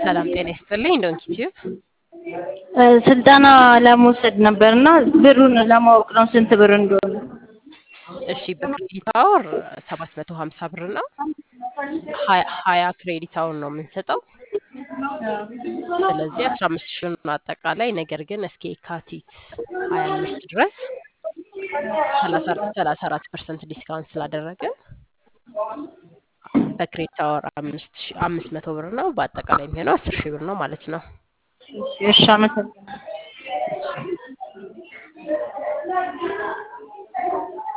ሰላም ጤና ይስጥልኝ። ዶንኪ ቲዩብ ስልጠና ለመውሰድ ነበር እና ብሩን ለማወቅ ነው ስንት ብር እንደሆነ። እሺ በክሬዲት አወር ሰባት መቶ ሀምሳ ብር ነው። ሀያ ሀያ ክሬዲት አወር ነው የምንሰጠው። ስለዚህ አስራ አምስት ሺህ ነው አጠቃላይ። ነገር ግን እስከ የካቲት ሀያ አምስት ድረስ ሰላሳ አራት ፐርሰንት ዲስካውንት ስላደረግን በክሬዲት አወር አምስት ሺህ አምስት መቶ ብር ነው። በአጠቃላይ የሚሆነው አስር ሺህ ብር ነው ማለት ነው። እሺ አመሰግናለሁ። እሺ